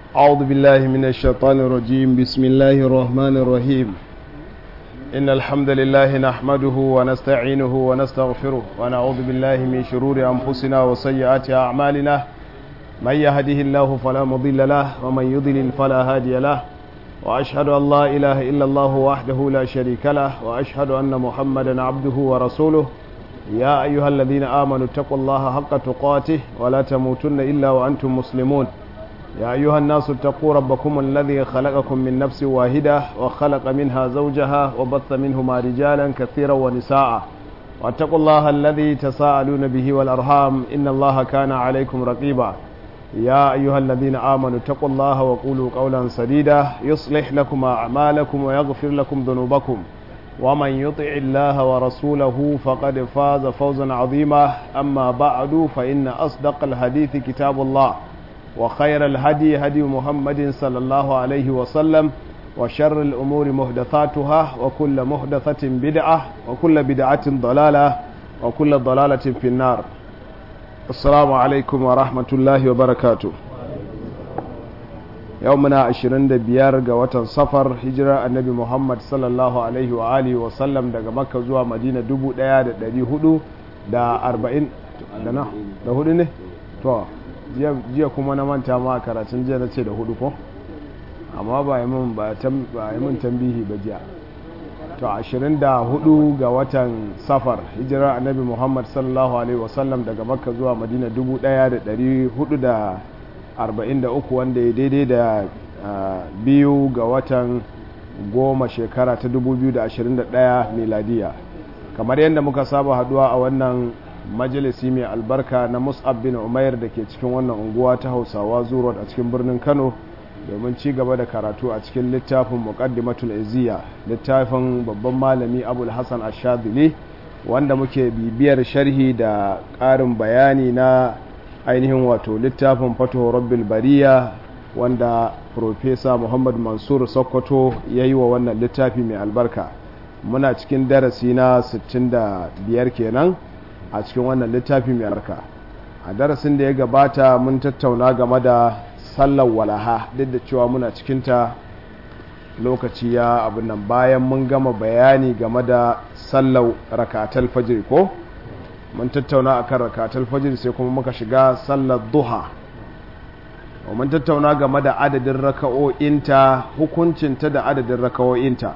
أعوذ بالله من الشيطان الرجيم بسم الله الرحمن الرحيم إن الحمد لله نحمده ونستعينه ونستغفره ونعوذ بالله من شرور أنفسنا وسيئات أعمالنا من يهده الله فلا مضل له ومن يضلل فلا هادي له وأشهد أن لا إله إلا الله وحده لا شريك له وأشهد أن محمدا عبده ورسوله يا أيها الذين آمنوا اتقوا الله حق تقاته ولا تموتن إلا وأنتم مسلمون يا أيها الناس اتقوا ربكم الذي خلقكم من نفس واحدة وخلق منها زوجها وبث منهما رجالا كثيرا ونساء واتقوا الله الذي تساءلون به والأرحام إن الله كان عليكم رقيبا يا أيها الذين آمنوا اتقوا الله وقولوا قولا سديدا يصلح لكم أعمالكم ويغفر لكم ذنوبكم ومن يطع الله ورسوله فقد فاز فوزا عظيما أما بعد فإن أصدق الحديث كتاب الله وخير الهدي هدي محمد صلى الله عليه وسلم وشر الأمور محدثاتها وكل محدثة بدعة وكل بدعة ضلالة وكل ضلالة في النار السلام عليكم ورحمة الله وبركاته يومنا عشرين بيار قوة صفر هجرة النبي محمد صلى الله عليه وآله وسلم دقى مكة زوا مدينة دبو ديا دا هدو دا أربعين دا نا دا هدو نه تو jiya kuma na manta ma karatun jiya na ce da hudu ko amma ba yi mun ba yi mun tambihi ba jiya to 24 ga watan safar hijirar annabi muhammad sallallahu alaihi wasallam daga makka zuwa madina 1443 wanda ya daidai da biyu ga watan goma shekara ta 2021 miladiya kamar yadda muka saba haduwa a wannan majalisi mai albarka na mus'ab bin umair da ke cikin wannan unguwa ta hausawa zuwa a cikin birnin kano domin ci gaba da karatu a cikin littafin muqaddimatul iziya littafin babban malami abul hasan ashadili wanda muke bibiyar sharhi da ƙarin bayani na ainihin wato littafin fato rabbil bariya wanda profesa muhammad mansur sokoto ya yi wa wannan littafi mai albarka muna cikin darasi na 65 kenan a cikin wannan littafi mai albarka a darasin da ya gabata mun tattauna game da sallar walaha duk da cewa muna cikinta lokaci ya abin nan bayan mun gama bayani game da sallar rakatal fajr ko mun tattauna akan rakatal fajr sai kuma muka shiga sallar duha mun tattauna game da adadin raka'o'inta hukuncinta da adadin raka'o'inta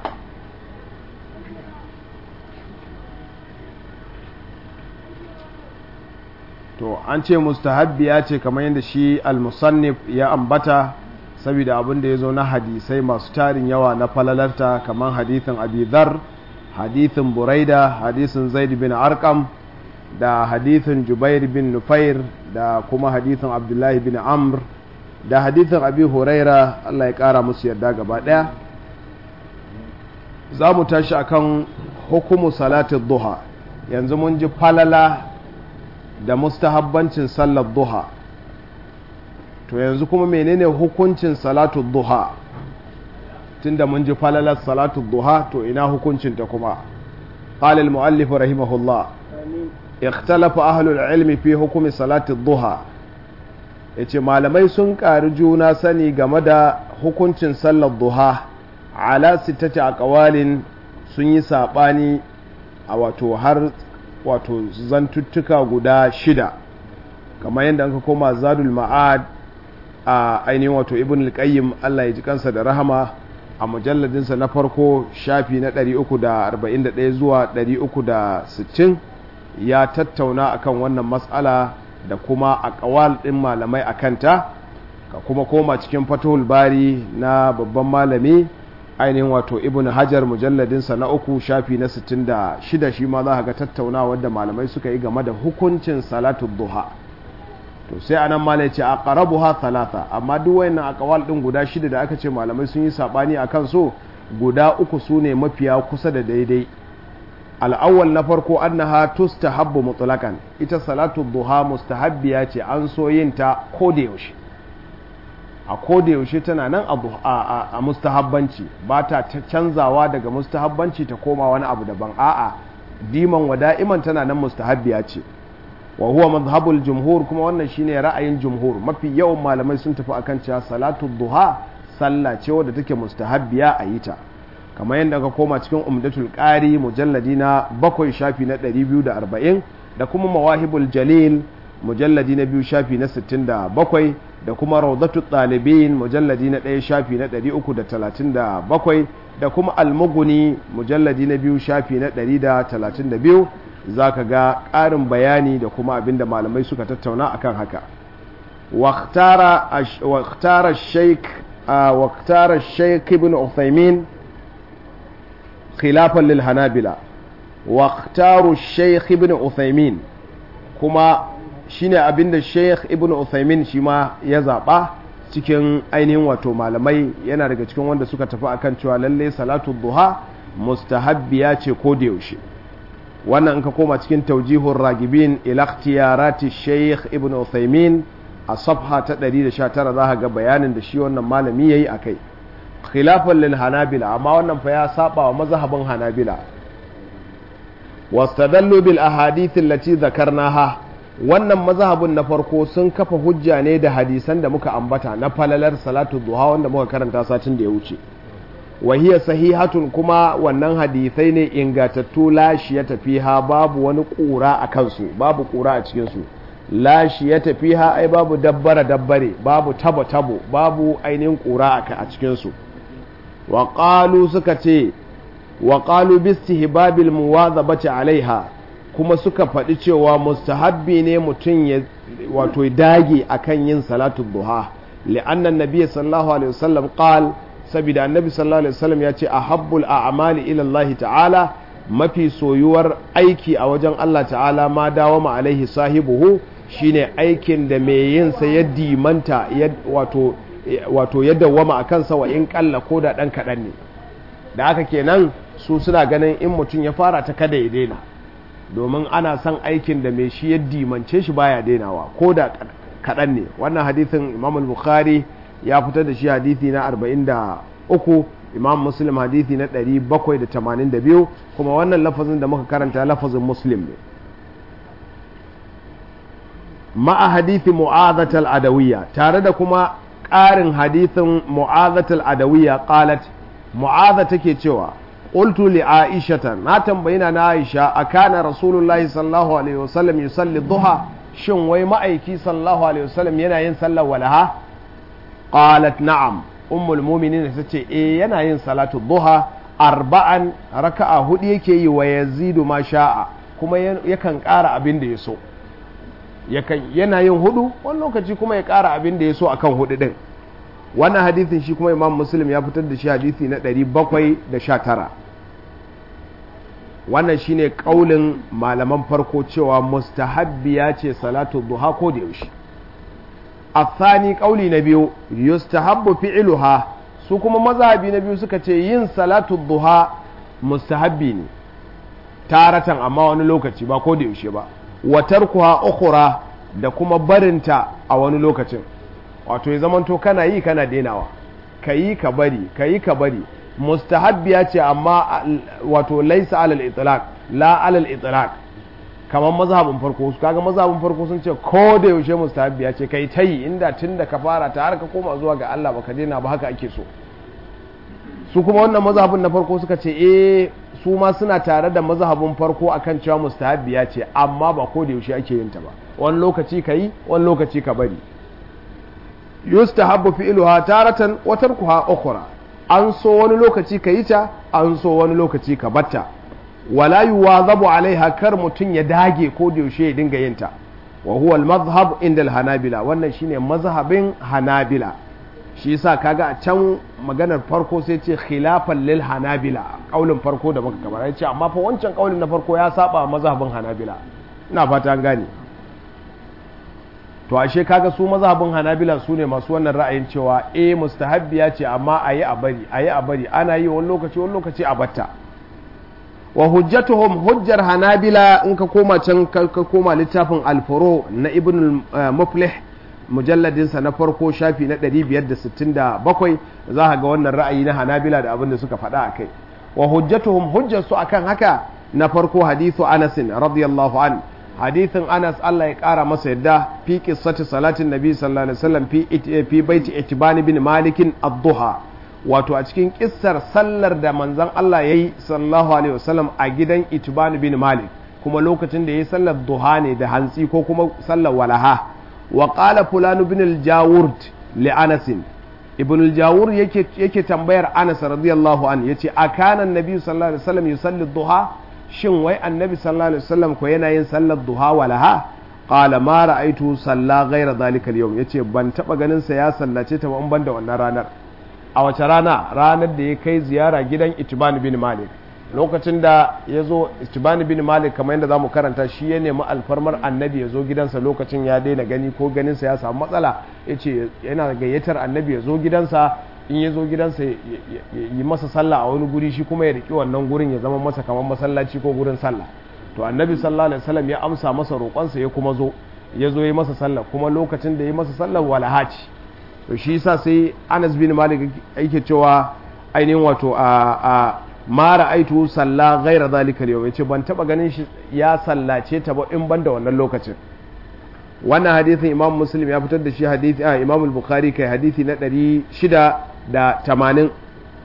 to an ce mustahabbiya ce kamar yadda shi al-musannif ya ambata saboda abin da ya zo na hadisai masu tarin yawa na falalarta kamar hadithin abidhar hadithin buraida hadithin zaid bin arkam da hadithin jubair bin nufair da kuma hadithin abdullahi bin amr da hadithin abi huraira allah ya kara musu yarda gaba daya za mu tashi akan hukumu salatin duha yanzu mun ji falala da mustahabbancin sallar duha to yanzu kuma menene hukuncin salatu duha tunda mun ji falalar salatu duha to ina hukuncinta kuma قال المؤلف رحمه الله اختلف أهل العلم في حكم صلاة الضحى yace malamai sun ƙari juna sani game da hukuncin sallar duha ala sittati aqwalin sun yi saɓani a wato har wato zantuttuka guda shida kamar yadda ka koma zadul ma'ad a ainihin wato ibn al-qayyim Allah ya ji kansa da rahama a mujalladinsa na farko shafi na 341 zuwa 360 ya tattauna akan wannan matsala da kuma a kawal ɗin malamai a kanta ka kuma koma cikin fatahul bari na babban malami ainihin wato ibn hajar mujalladinsa na uku shafi na 66 shi ma za ga tattaunawa da malamai suka yi game da hukuncin salatu duha to sai anan malai ce a ha talata amma duk wayannan akawal din guda shida da aka ce malamai sun yi sabani akan so guda uku su ne mafiya kusa da daidai al'awwal na farko annaha tustahabbu mutlaqan ita salatu duha mustahabbiya ce an so yin ta ko da yaushe a koda yaushe tana nan a mustahabbanci ba ta canzawa daga mustahabbanci ta koma wani abu daban a'a diman wa da'iman tana nan mustahabbiya ce wa huwa madhhabul jumhur kuma wannan shine ra'ayin jumhur mafi yawan malamai sun tafi akan cewa salatu duha sallah ce wadda take mustahabbiya a yi ta kamar yadda ka koma cikin umdatul qari mujalladi na bakwai shafi na 240 da kuma mawahibul jalil mujalladi na biyu shafi na 67 da kuma rawdatu ɗalibin mujalladi na ɗaya shafi na 337 da kuma almuguni mujalladi na biyu shafi na 132 za ka ga ƙarin bayani da kuma abin da malamai suka tattauna akan haka waktara sheik waktara sheik ibn uthaymin khilafan lil hanabila waktaru sheik ibn uthaymin kuma shine abinda sheikh ibn uthaymin shi ma ya zaɓa cikin ainihin wato malamai yana daga cikin wanda suka tafi akan cewa lalle salatu duha mustahabbiya ce ko da yaushe wannan in ka koma cikin taujihun ragibin ilaktiyarati sheikh ibn uthaymin a safha ta 119 za ga bayanin da shi wannan malami yayi akai khilafan lil hanabila amma wannan fa ya saba wa mazhabin hanabila wastadallu bil ahadith allati dhakarnaha wannan mazhabin na farko sun kafa hujja ne da hadisan da muka ambata na falalar salatu duha wanda muka karanta satin da ya wuce wahiya sahihatun kuma wannan hadisai ne ingatattu lashi ya tafi ha babu wani ƙura a kansu babu ƙura a cikinsu lashi ya tafi ha ai babu dabbare dabbare babu tabo tabo babu ainihin ƙura a cikinsu wa suka ce wa qalu bistihbabil muwazabati alaiha kuma suka faɗi cewa mustahabbi ne mutum ya wato dage akan yin salatu duha li'anna nabiyyi sallallahu alaihi wasallam qal saboda annabi sallallahu alaihi wasallam ya ce ahabbul a'mali ila Allah ta'ala mafi soyuwar aiki a wajen Allah ta'ala ma dawama alaihi sahibuhu shine aikin da mai yin sa ya dimanta wato wato ya dawwama akan sa wa in kalla ko da dan kadan ne da haka kenan su suna ganin in mutum ya fara ta kada ya daina domin ana son aikin da mai shi ya dimance shi baya dainawa ko da kaɗan ne wannan hadithin imam al-bukhari ya fitar da shi hadithi na 43 imam muslim hadithi na 782 kuma wannan lafazin da muka karanta lafazin muslim ne ma'a hadithi mu'azatal adawiyya tare da kuma ƙarin hadithin mu'azatal adawiyya qalat mu'aza take cewa qultu li aishata na tambayina na aisha akana rasulullahi sallallahu alaihi wasallam yusalli duha shin wai ma'aiki sallallahu alaihi wasallam yana yin sallar walaha qalat na'am ummul mu'minin ta ce eh yana yin salatu duha arba'an raka'a hudu yake yi wa yazidu ma sha'a kuma yakan ƙara abin da ya so yana yin hudu wani lokaci kuma ya ƙara abin da ya so akan hudu din wannan hadithin shi kuma imam muslim ya fitar da shi hadithi na 719 wannan shine kaulin malaman farko cewa mustahabbiya ce salatu duha ko da yaushe athani kauli na biyu yustahabbu fi'luha su kuma mazhabi na biyu suka ce yin salatu duha mustahabbi ne taratan amma wani lokaci ba ko da yaushe ba wa tarkuha ukhra da kuma barinta a wani lokacin wato ya zamanto kana yi kana denawa ka yi ka bari ka yi ka bari mustahabbiya ce amma wato laisa alal itlaq la alal itlaq kamar mazhabin farko su kaga mazhabin farko sun ce ko da yaushe mustahabbiya ce kai ta yi inda tun da ka fara ta har ka koma zuwa ga Allah baka daina ba haka ake so su kuma wannan mazhabin na farko suka ce eh su ma suna tare da mazhabin farko akan cewa mustahabbiya ce amma ba ko da yaushe ake yin ta ba wani lokaci ka yi wani lokaci ka bari yustahabbu fi'luha taratan wa tarkuha ukhra an so wani lokaci ka yi ta an so wani lokaci ka batta wala yuwazabu alaiha kar mutun ya dage ko da yaushe ya dinga yin ta wa huwa al-madhhab inda al-hanabila wannan shine mazhabin hanabila shi yasa kaga a can maganar farko sai ce khilafan lil hanabila kaulin farko da muka kamar yace amma fa wancan kaulin na farko ya saba mazhabin hanabila ina fata an gane to ashe kaga su mazhabin hanabila su ne masu wannan ra'ayin cewa eh mustahabbiya ce amma ayi a bari ayi a bari ana yi wani lokaci wani lokaci a batta wa hujjatuhum hujjar hanabila in ka koma can ka koma littafin alfuro na ibn muflih mujalladinsa na farko shafi na 567 za ka ga wannan ra'ayi na hanabila da abin da suka faɗa a kai wa hujjatuhum hujjarsu akan haka na farko hadithu anasin radiyallahu an hadithin Anas Allah ya kara masa yadda fi qissati salatin nabi sallallahu alaihi wasallam fi fi baiti itibani bin malikin ad-duha wato a cikin kissar sallar da manzon Allah yayi sallallahu alaihi wasallam a gidan itibani bin malik kuma lokacin da yayi sallar duha ne da hantsi ko kuma sallar walaha wa qala fulan ibn al-jawurd li Anas ibn al-jawur yake yake tambayar Anas radiyallahu an yace akana annabi sallallahu alaihi wasallam yusalli duha shin wai annabi sallallahu alaihi wasallam ko yana yin sallar duha walaha qala ma ra'aitu salla ghayra dhalika al-yawm yace ban taba ganin sa ya sallace ta ban da wannan ranar a wace rana ranar da ya kai ziyara gidan Itban bin Malik lokacin da ya zo Itban bin Malik kamar yadda zamu karanta shi ya nemi alfarmar annabi ya zo gidansa lokacin ya daina gani ko ganinsa ya samu matsala yace yana gayyatar annabi ya zo gidansa in ya zo gidansa yi masa sallah a wani guri shi kuma ya riki wannan gurin ya zama masa kamar masallaci ko gurin sallah to annabi sallallahu alaihi wasallam ya amsa masa roƙonsa ya kuma zo ya zo ya masa sallah kuma lokacin da ya masa sallah walahaci to shi yasa sai Anas bin Malik yake cewa ainihin wato a a ma ra'aitu salla ghaira zalika al-yawm yace ban taba ganin shi ya sallace ta ba in ban da wannan lokacin wannan hadisin Imam Muslim ya fitar da shi hadisi a Imam al-Bukhari kai hadisi na 680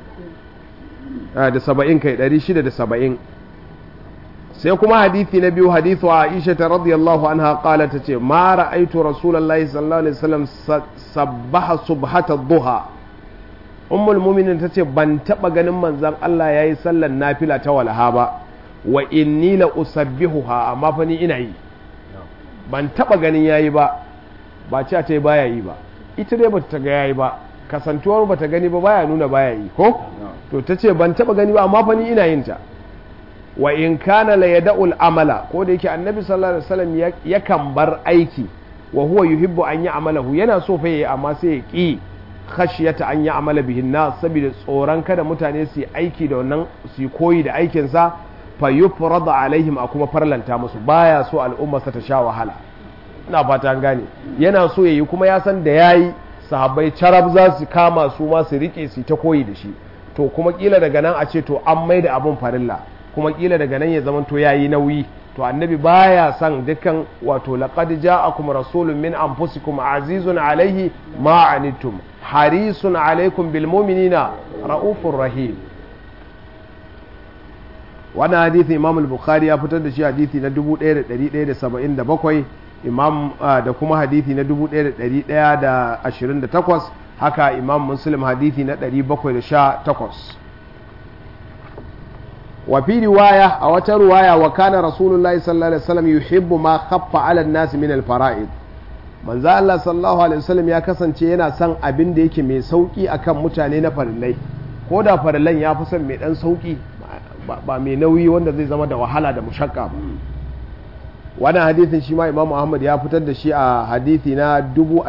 da 70 kai 670 sai kuma hadisi na biyu hadithu Aisha ta radiyallahu anha qala tace ma ra'aytu rasulullahi sallallahu alaihi wasallam sabbaha subhata dhuha ummul mu'minin tace ban taba ganin manzon Allah yayi sallar nafila ta walaha ba wa inni la usabbihuha amma fa ni ina yi ban taba ganin yayi ba ba ce ta baya yi ba ita dai bata ga yayi ba kasantuwar bata gani ba baya nuna baya yi ko to tace ban taba gani ba amma fa ni ina yin ta wa in kana la yada'ul amala ko da yake annabi sallallahu alaihi wasallam yakan bar aiki wa huwa yuhibbu an ya'malahu yana so fa yayi amma sai ya ki khashiyata an ya'mala bihin nas saboda tsoron kada mutane su yi aiki da wannan su koyi da aikin sa fa yufrada alaihim a kuma farlanta musu baya so al'umma ta sha wahala ina fata an gane yana so yayi kuma ya san da yayi sahabbai carab za su kama su ma su rike su ta koyi da shi to kuma kila daga nan a ce to an maida abun farilla kuma kila daga nan ya zama to yayi nauyi to annabi baya son dukkan wato laqad ja'akum rasulun min anfusikum azizun alaihi ma anittum harisun alaikum bil mu'minina raufur rahim wannan hadisi imam al-bukhari ya fitar da shi hadisi na 1177 imam da kuma hadisi na 1128 haka imam muslim hadisi na 718 وفي رواية أو رواية وكان رسول الله صلى الله عليه وسلم يحب ما خف على الناس من الفرائض من ذا الله صلى الله عليه وسلم ya kasance yana son abin da yake mai sauki akan mutane na farillai ko da farillan ya fi son mai dan sauki ba mai nauyi wanda zai zama da wahala da mushakka ba wannan hadithin shi ma Imam Ahmad ya fitar da shi a hadithi na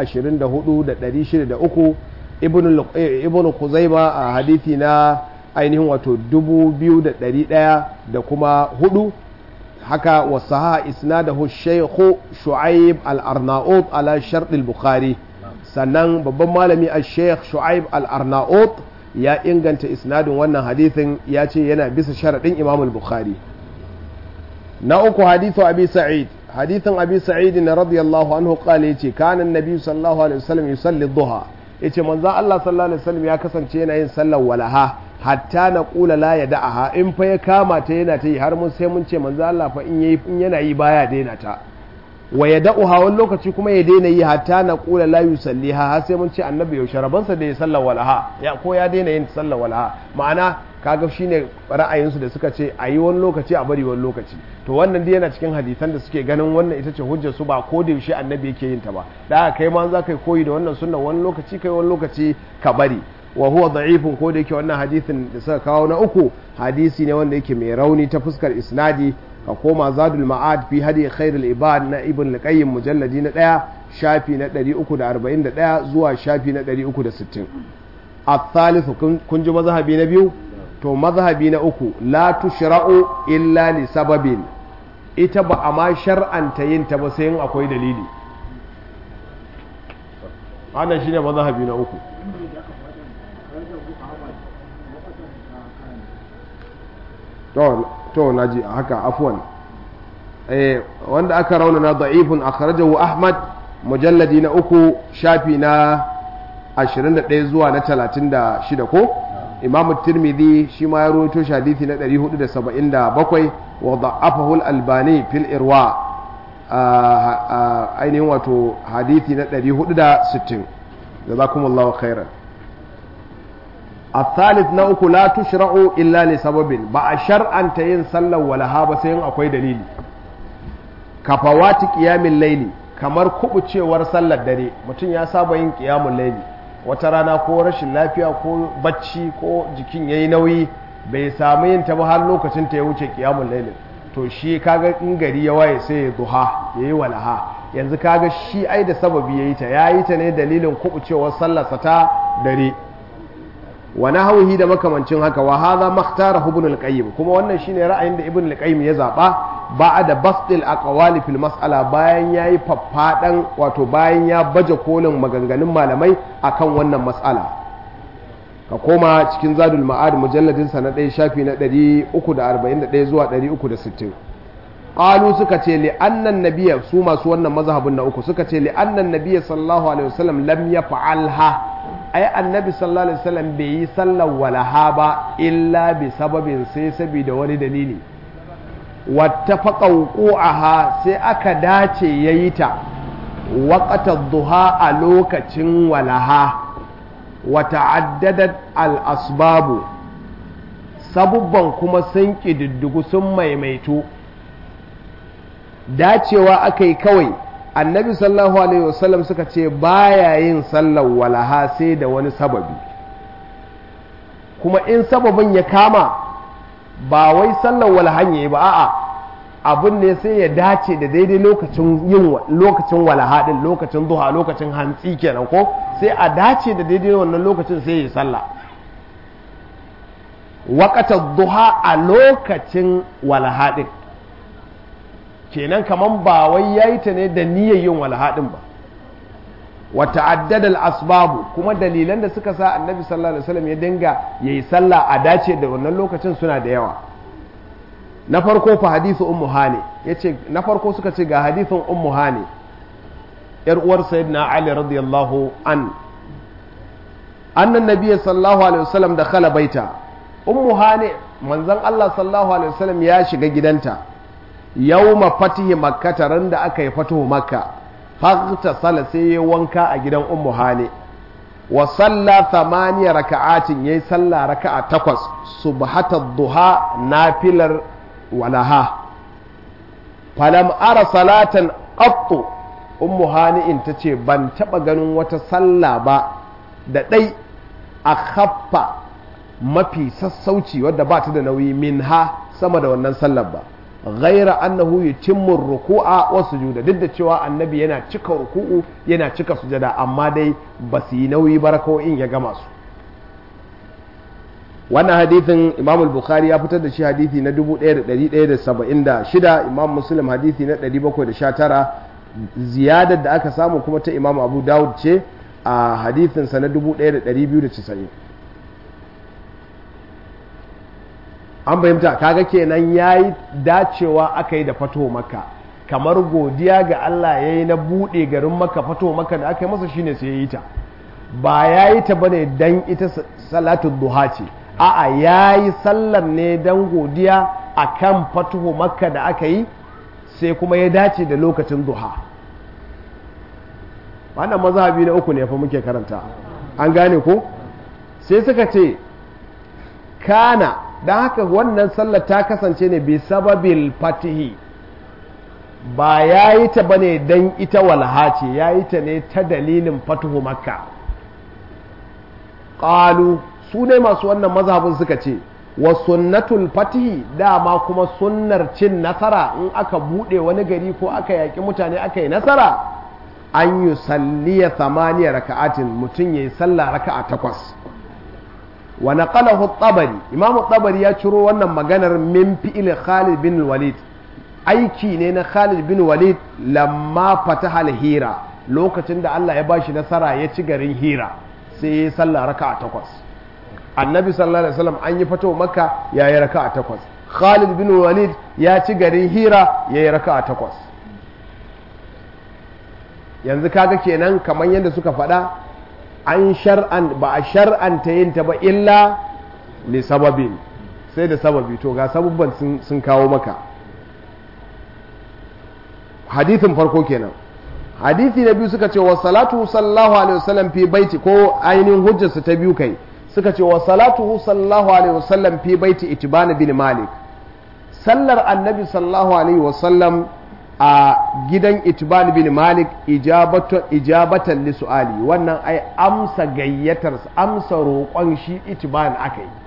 24603 ibn ibn Khuzaima a hadithi na ainihin wato dubu biyu da ɗari ɗaya da kuma hudu haka wasaha isnadahu shaykhu shu'aib al-arnaut ala shart al-bukhari sannan babban malami a sheikh shu'aib al-arnaut ya inganta isnadin wannan hadithin ya ce yana bisa sharaɗin imam al-bukhari na uku hadithu abi sa'id hadithin abi sa'id na radiyallahu anhu qala yace kana annabi sallallahu alaihi wasallam yusalli dhuha yace manzon Allah sallallahu alaihi wasallam ya kasance yana yin sallar walaha hatta na kula la ya da'aha in fa ya kama ta yana ta yi har mun sai mun ce manzo Allah fa in yayi in yana yi baya daina ta wa ya da'uha wani lokaci kuma ya daina yi hatta na kula la yusalliha har sai mun ce annabi yaushe rabansa da ya sallar walaha ya ko ya daina yin sallar walaha ma'ana kaga shine ra'ayinsu da suka ce a yi wani lokaci a bari wani lokaci to wannan dai yana cikin hadisan da suke ganin wannan ita ce hujjar su ba ko da yaushe annabi yake yin ta ba da kai ma za ka koyi da wannan sunna wani lokaci kai wani lokaci ka bari wa huwa da'ifun ko da yake wannan hadisin da suka kawo na uku hadisi ne wanda yake mai rauni ta fuskar isnadi ka koma zadul ma'ad fi hadi khairul ibad na ibn al-qayyim mujalladi na daya shafi na 341 zuwa shafi na 360 الثالث kun ji mazhabi na biyu to mazhabi na uku la tushra'u illa li sababin ita ba a ma shar'anta yin ta ba sai in akwai dalili wannan shine mazhabi na uku to to naji haka afwan wanda aka raunana da'ifun akhrajahu ahmad mujalladi na uku shafi na 21 zuwa na 36 ko imam tirmidhi shi ma ya rawaito shi hadisi na 477 wa da'afahu al-albani fil irwa ainihin wato hadisi na 460 jazakumullahu khairan الثالث نوك لا تشرع إلا لسبب با شرعا تين صلى ولا هابا سين أكوي دليل كفوات قيام الليل kamar kubucewar sallar dare mutum ya saba yin kiyamun laili wata rana ko rashin lafiya ko bacci ko jikin yayi nauyi bai samu yin ta ba har lokacin ta ya wuce kiyamun lailin to shi kaga in gari ya waye sai ya duha yayi walaha yanzu kaga shi ai da sababi yayi ta yayi ta ne dalilin kubucewar sallarsa ta dare wa nahwihi da makamancin haka wa hadha makhtara ibn al-qayyim kuma wannan shine ra'ayin da ibn al-qayyim ya zaba ba'da bastil aqwali fil mas'ala bayan yayi faffadan wato bayan ya baje kolin maganganun malamai akan wannan mas'ala ka koma cikin zadul ma'ad mujalladin sa na 1 shafi na 341 zuwa 360 qalu suka ce li annan nabiyya su masu wannan mazhabin na uku suka ce li annan nabiyya sallallahu alaihi wasallam lam yaf'alha ai annabi sallallahu alaihi wasallam bai yi sallar walaha ba illa bi sababin sai saboda wani dalili wattafaqa wuqu'aha sai aka dace yayi ta waqata duha a lokacin walaha wa ta'addadat al asbabu sabubban kuma sun kididdigu sun maimaitu dacewa aka yi kawai annabi sallallahu alaihi wasallam suka ce baya yin sallar walaha sai da wani sababi kuma in sababin ya kama ba wai sallar walahan yayi ba a'a abin ne sai ya dace da daidai lokacin yin lokacin walaha din lokacin duha lokacin hantsi kenan ko sai a dace da daidai wannan lokacin sai ya sallah waqata duha a lokacin walaha din kenan kaman ba wai yayi ta ne da niyyar yin walhadin ba wa ta'addada al-asbabu kuma dalilan da suka sa annabi sallallahu alaihi wasallam ya dinga yayi sallah a dace da wannan lokacin suna da yawa na farko fa hadithu ummu hani yace na farko suka ce ga hadithun ummu hani yar uwar sayyidina ali radiyallahu an annan nabiyyi sallallahu alaihi wasallam da khala baita ummu hani manzon Allah sallallahu alaihi wasallam ya shiga gidanta yawma fatihi makka ran da aka yi fatuhu makka fakta sala sai ya wanka a gidan ummu hane wa salla thamaniya raka'atin yayi salla raka'a takwas subhata duha nafilar walaha falam ara salatan qattu ummu hani in tace ban taba ganin wata salla ba da dai a khaffa mafi sassauci wadda ba ta da nauyi minha sama da wannan sallar ba ghaira annahu yutimmu ruku'a wa sujuda duk da cewa annabi yana cika ruku'u yana cika sujada amma dai ba su yi nauyi in ya gama su wannan hadithin imam al-bukhari ya fitar da shi hadithi na 1176 imam muslim hadithi na 719 ziyadar da aka samu kuma ta imam abu dawud ce a hadithinsa na 1290 an fahimta kaga kenan ya yi dacewa aka yi da fato maka kamar godiya ga Allah ya yi na buɗe garin maka fato maka da aka yi masa shine sai ya yi ta ba ya yi ta bane dan ita salatun duha ce a'a ya yi sallar ne dan godiya a kan fatuhu makka da aka yi sai kuma ya dace da lokacin duha wannan mazhabi na uku ne fa muke karanta an gane ko sai suka ce kana don haka wannan sallar ta kasance ne bi sababil fatihi ba ya yi ta bane don ita walha ce ya yi ta ne ta dalilin fatuhu makka ƙalu su ne masu wannan mazhabin suka ce wa sunnatul fatihi dama kuma sunnar cin nasara in aka buɗe wani gari ko aka yaƙi mutane aka yi nasara an yi salliya samaniya raka'atin mutum ya yi sallah raka'a takwas wa naqalahu at-tabari imam at-tabari ya ciro wannan maganar min fi'il Khalid bin Walid aiki ne na Khalid bin Walid lamma fataha al-Hira lokacin da Allah ya bashi nasara ya ci garin Hira sai ya sallah raka'a takwas annabi sallallahu alaihi wasallam an yi fato makka ya yi raka'a takwas Khalid bin Walid ya ci garin Hira ya yi raka'a takwas yanzu kaga kenan kamar yadda suka faɗa an shar'an ba a shar'anta yin ta ba illa li sababin sai da sababi to ga sababban sun kawo maka hadithin farko kenan hadithi na biyu suka ce wa salatu sallallahu alaihi wasallam fi baiti ko ainihin hujjarsa ta biyu kai suka ce wa salatu sallallahu alaihi wasallam fi baiti itibana bin malik sallar annabi sallallahu alaihi wasallam a gidan itban bin malik ijabatan li su'ali wannan ai amsa gayyatar amsa roƙon shi itban aka yi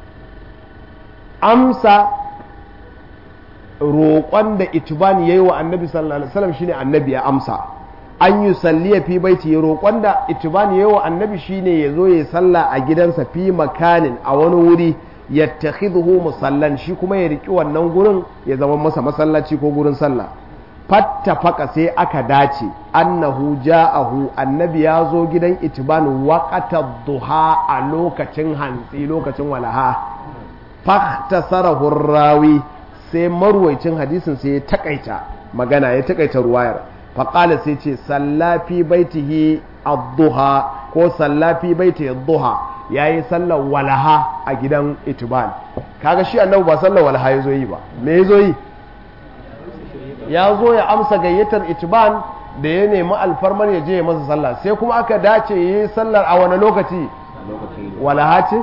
amsa roƙon da itban yayi wa annabi sallallahu alaihi wasallam shine annabi ya amsa an yi salliya fi baiti ya roƙon da itban yayi wa annabi shine ya zo ya salla a gidansa fi makanin a wani wuri yattakhidhu musallan shi kuma ya riki wannan gurin ya zama masa masallaci ko gurin sallah fattafaka sai aka dace annahu ja'ahu annabi ya zo gidan itban waqata duha a lokacin hantsi lokacin walaha fahtasarahu rawi sai marwaicin hadisin sai ya takaita magana ya takaita ruwayar faqala sai ce sallafi baitihi ad-duha ko sallafi baitihi ad-duha yayi sallar walaha a gidan itban kaga shi annabi ba sallar walaha yazo yi ba me yazo yi ya zo ya amsa gayyatar itban da ya nemi alfarmar ya je ya masa sallah sai kuma aka dace ya yi sallar a wani lokaci walaha ce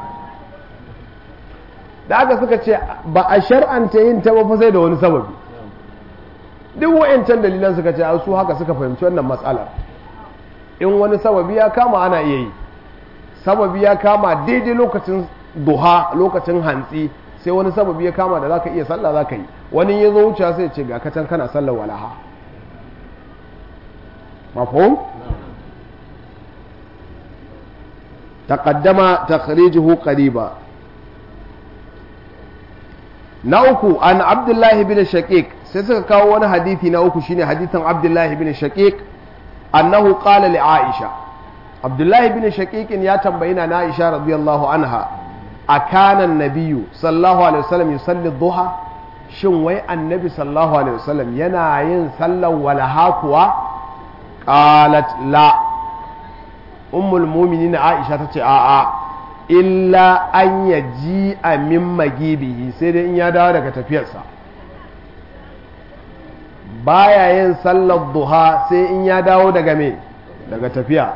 da aka suka ce ba a shar'anta yin ta ba sai da wani sababi duk wa'ancan dalilan suka ce su haka suka fahimci wannan matsalar in wani sababi ya kama ana iya yi sababi ya kama daidai lokacin duha lokacin hantsi sai wani sababi ya kama da zaka iya sallah zaka yi wani ya zo wuce sai ce ga katan kana sallar walaha mafhum taqaddama takhrijuhu qariba na uku an abdullahi bin shaqiq sai suka kawo wani hadisi na uku shine hadisin abdullahi bin shaqiq annahu qala li aisha abdullahi bin shaqiq ya tambayi na aisha radiyallahu anha akana nabiyyu sallallahu alaihi wasallam yusalli duha shin wai annabi sallallahu alaihi wasallam yana yin sallar walaha kuwa qalat la ummul mu'minin aisha tace a'a illa an yaji a min magibihi sai dai in ya dawo daga tafiyarsa baya yin sallar duha sai in ya dawo daga me daga tafiya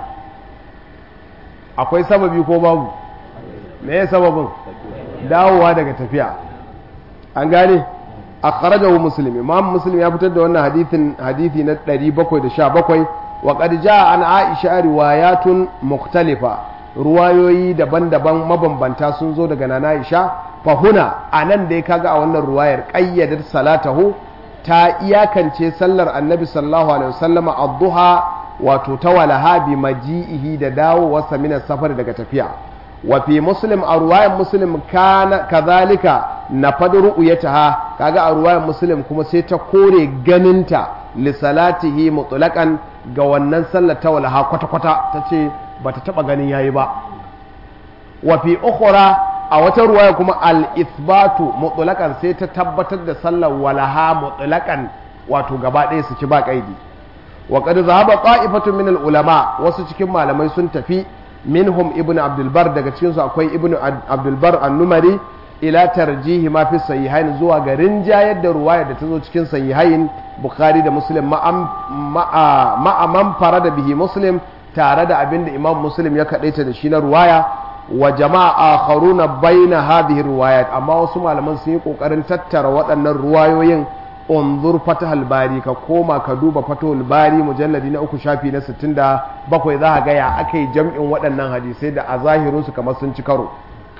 akwai sababi ko babu me ya sababin dawowa daga tafiya an gane akhrajahu muslim imam muslim ya fitar da wannan hadithin hadithi na 717 wa qad jaa an aisha riwayatun mukhtalifa ruwayoyi daban-daban mabambanta sun zo daga nana aisha fa huna anan da ya kaga a wannan ruwayar qayyadar salatahu ta iyakance sallar annabi sallallahu alaihi wasallama ad-duha wato ta walaha bi maji'ihi da dawowarsa min safar daga tafiya wa fi muslim a ruwayan muslim kana kazalika na fadru uyataha kaga a ruwayan muslim kuma sai ta kore ganinta li salatihi mutlaqan ga wannan sallar ta walaha kwata kwata tace bata taba ganin yayi ba wa fi ukhra a wata ruwaya kuma al ithbatu mutlaqan sai ta tabbatar da sallar walaha mutlaqan wato gaba ɗaya su ci ba kaidi wa qad zahaba qa'ifatun min al ulama wasu cikin malamai sun tafi minhum ibn abdulbar daga cikinsu akwai ibn abdulbar annumari ila tarjihi ma fi sahihain zuwa ga rinjayar da ruwaya da ta zo cikin sahihain bukhari da muslim ma'aman fara da bihi muslim tare da abin da imam muslim ya kaɗaita da shi na ruwaya wa jama'a akharuna baina hadhihi ruwayat amma wasu malaman sun yi kokarin tattara waɗannan ruwayoyin unzur fatahul bari ka koma ka duba fatahul bari mujalladi na uku shafi na 67 za ka ga ya aka yi jam'in waɗannan hadisai da a zahirin su kamar sun ci karo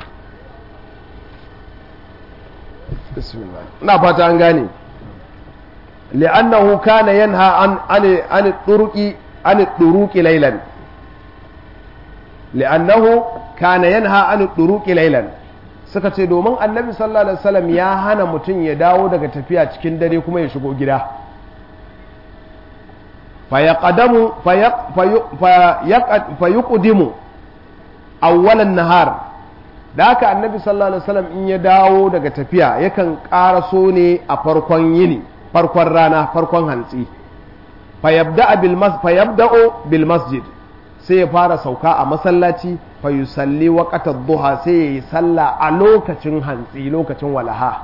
ina fata an gane li'annahu kana yanha an an turuqi an turuqi laylan li'annahu kana yanha an turuqi laylan suka ce domin annabi sallallahu alaihi wasallam ya hana mutum ya dawo daga tafiya cikin dare kuma ya shigo gida fayaqadamu fayuqdimu awwalan nahar da haka annabi sallallahu alaihi wasallam in ya dawo daga tafiya yakan ƙaraso ne a farkon yini farkon rana farkon hantsi fayabda'u bil masjid sai ya fara sauka a masallaci fa yusalli waqata duha sai ya yi sallah a lokacin hantsi lokacin walaha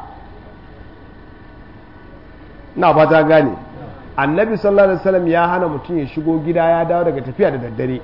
na ba ta gane annabi sallallahu alaihi wasallam ya hana mutum ya shigo gida ya dawo daga tafiya da daddare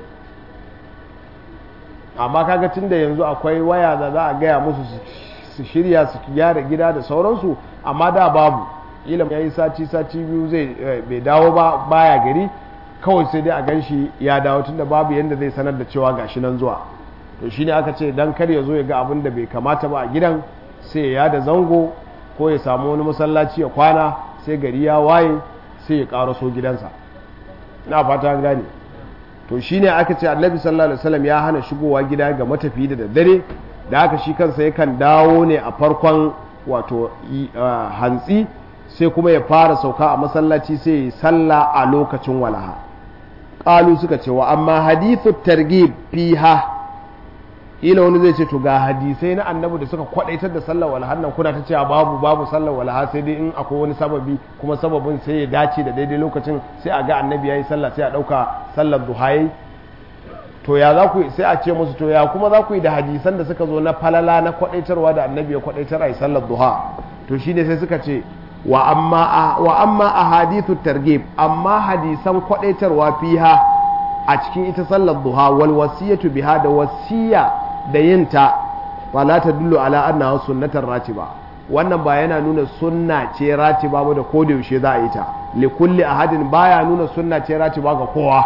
amma kaga tun da yanzu akwai waya da za a gaya musu su shirya su gyara gida da sauransu amma da babu ilam ya yi sati sati biyu zai bai dawo ba baya gari kawai sai dai a gan shi ya dawo tun da babu yadda zai sanar da cewa gashi nan zuwa to shine aka ce dan kar ya zo ya ga abin da bai kamata ba a gidan sai ya da zango ko ya samu wani masallaci ya kwana sai gari ya waye sai ya karaso gidansa na fata an gane to shine aka ce annabi sallallahu alaihi wasallam ya hana shigowa gida ga matafiyi da daddare da haka shi kansa yakan dawo ne a farkon wato hantsi sai kuma ya fara sauka a masallaci sai ya salla a lokacin walaha qalu suka ce wa amma hadithu targhib fiha ila wani zai ce to ga hadisai na annabi da suka kwadaitar da sallar walaha nan kuna ta cewa babu babu sallar walaha sai dai in akwai wani sababi kuma sababin sai ya dace da daidai lokacin sai a ga annabi yayi sallah sai a dauka sallar duhayi to ya za ku sai a ce musu to ya kuma za ku yi da hadisan da suka zo na falala na kwadaitarwa da annabi ya kwadaitar a yi sallar duha to shine sai suka ce wa amma wa amma ahadithu targhib amma hadisan kwadaitarwa fiha a cikin ita sallar duha wal wasiyatu biha da wasiya da yinta fala tadullu ala annaha sunnatar ratiba wannan ba yana nuna sunna ce ratiba ba da koda yaushe za a yi ta li kulli ahadin baya nuna sunna ce ratiba ga kowa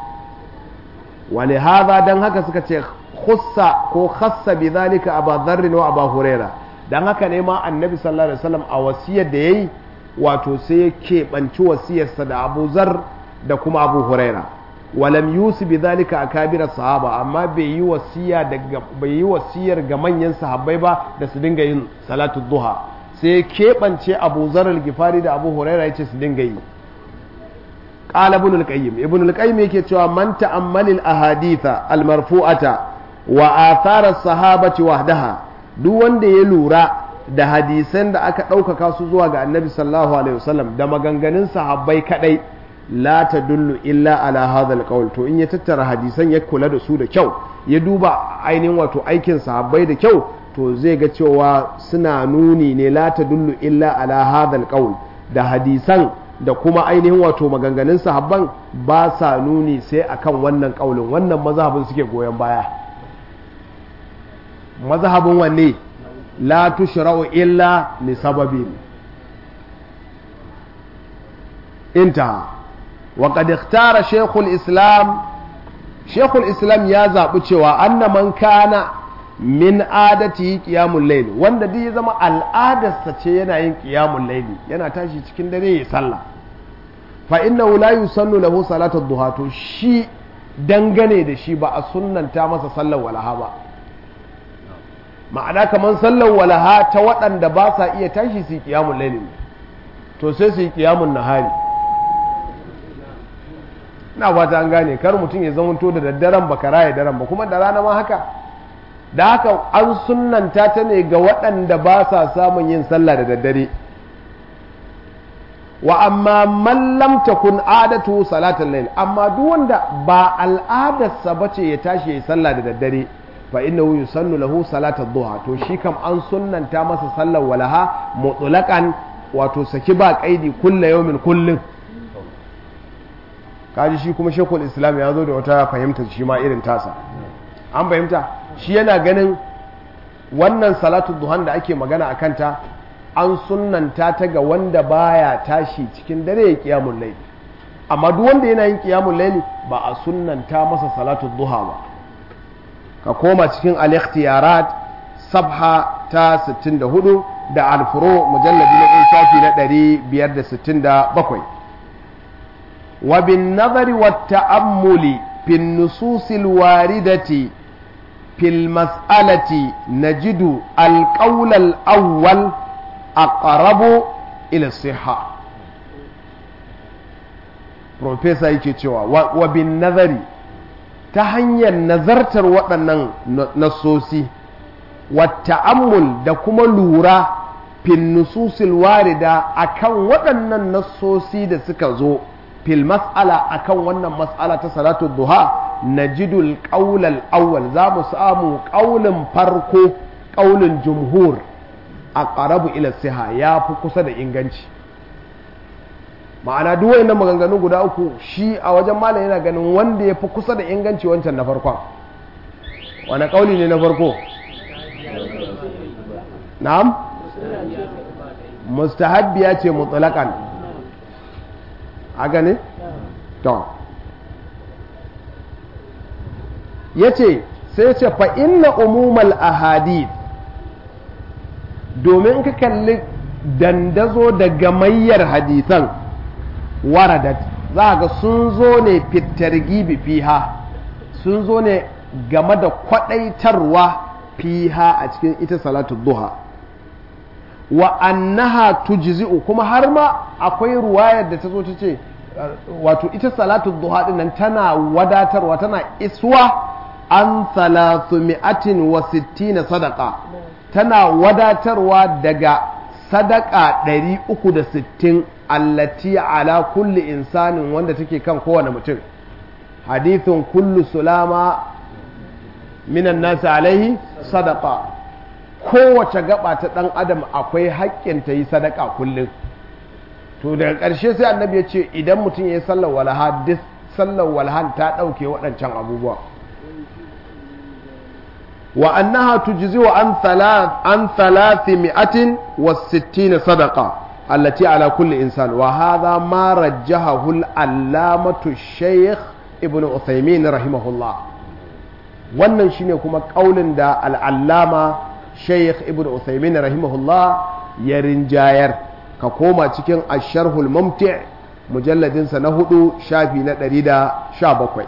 wali hadha dan haka suka ce khussa ko khassa bi zalika aba dharr wa aba huraira dan haka ne ma annabi sallallahu alaihi wasallam a wasiyar da yayi wato sai ya keɓanci wasiyarsa da abu zar da kuma abu huraira walam yusi bi zalika akabira sahaba amma bai yi wasiya daga bai yi wasiyar ga manyan sahabbai ba da su dinga yin salatu duha sai keɓance abu zar al-gifari da abu huraira yace su dinga yi qala ibn al-qayyim ibn al-qayyim yake cewa man ta'ammala al-ahaditha al-marfu'ata wa athara as-sahabati wahdaha duk wanda ya lura da hadisan da aka ɗaukaka su zuwa ga annabi sallallahu alaihi wasallam da maganganun sahabbai kadai la tadullu illa ala hadha alqawl to in ya tattara hadisan ya kula da su da kyau ya duba ainihin wato aikin sahabbai da kyau to zai ga cewa suna nuni ne la tadullu illa ala hadha alqawl da hadisan da kuma ainihin wato maganganun sahabban ba sa nuni sai akan wannan kaulin wannan mazhabin suke goyon baya mazhabin wanne la tushra'u illa li sababin intaha وقد اختار شيخ الإسلام شيخ الإسلام يا زابو cewa anna man kana min adati qiyamul layl wanda dai ya zama al'adarsa ce yana yin qiyamul layl yana tashi cikin dare ya sallah fa innahu la yusallu lahu salatu duha to shi dangane da shi ba a sunnanta masa sallar walaha ba ma'ana kaman sallar walaha ta waɗanda ba sa iya tashi su yi qiyamul layl to sai su yi qiyamul nahari na fata an gane kar mutum ya zamanto da daddaren ba kara ya daren ba kuma da rana ma haka da haka an sunnanta ta ne ga waɗanda ba sa samun yin sallah da daddare wa amma man lam takun adatu salatul layl amma duk wanda ba al'adarsa bace ya tashi ya sallah da daddare fa innahu yusannu lahu salatul duha to shi kam an sunnanta masa sallar walaha mutlaqan wato saki ba kaidi kullu yawmin kullun kaji shi kuma shekul islam ya zo da wata fahimta shi ma irin tasa an fahimta shi yana ganin wannan salatu duhan da ake magana a kanta an sunnanta ta ga wanda baya tashi cikin dare ya kiyamun laili amma duk wanda yana yin kiyamun laili ba a sunnanta masa salatu duha ba ka koma cikin al-ikhtiyarat sabha ta 64 da al-furu mujalladi na shafi na 567 وبالنظر والتأمل في النصوص الواردة في المسألة نجد القول الأول أقرب إلى الصحة Profesa yake cewa wa bin nazari ta hanyar nazartar waɗannan nasosi wata'ammul da kuma lura fin nususil warida akan waɗannan nassosi da suka zo fil mas'ala akan wannan mas'ala ta salatu duha najidul qaulal awwal za mu samu qaulin farko qaulin jumhur aqrabu ila siha ya fi kusa da inganci ma'ana duk wayannan maganganu guda uku shi a wajen malam yana ganin wanda ya fi kusa da inganci wancan na farkon wani kauli ne na farko na'am mustahabbiya ce mutlaqan a gane to yace sai ce fa inna umumal ahadith domin ka kalli dandazo da gamayyar hadisan waradat za ga sun zo ne fitargibi fiha sun zo ne game da kwadaitarwa fiha a cikin ita salatu duha wa annaha tujzi'u kuma har ma akwai ruwayar da ta zo ta ce wato ita salatu duha din nan tana wadatarwa tana iswa an salatu mi'atin wa sittina sadaka tana wadatarwa daga sadaka 360 allati ala kulli insanin wanda take kan kowane mutum hadithun kullu sulama minan nasi alaihi sadaka kowace gaba ta dan adam akwai haƙƙin ta yi sadaka kullum to daga ƙarshe sai annabi ya ce idan mutum ya yi sallar walaha duk sallar walahan ta ɗauke waɗancan abubuwa wa annaha tujzi wa an thalath an thalathi mi'atin wa sittina sadaqa allati ala kulli insan wa hadha ma rajjahahu al-allamatu shaykh ibn uthaymin rahimahullah wannan shine kuma kaulin da al-allama shaykh ibn uthaymin rahimahullah ya rinjayar ka koma cikin asharhul mumti' mujalladinsa na hudu shafi na 117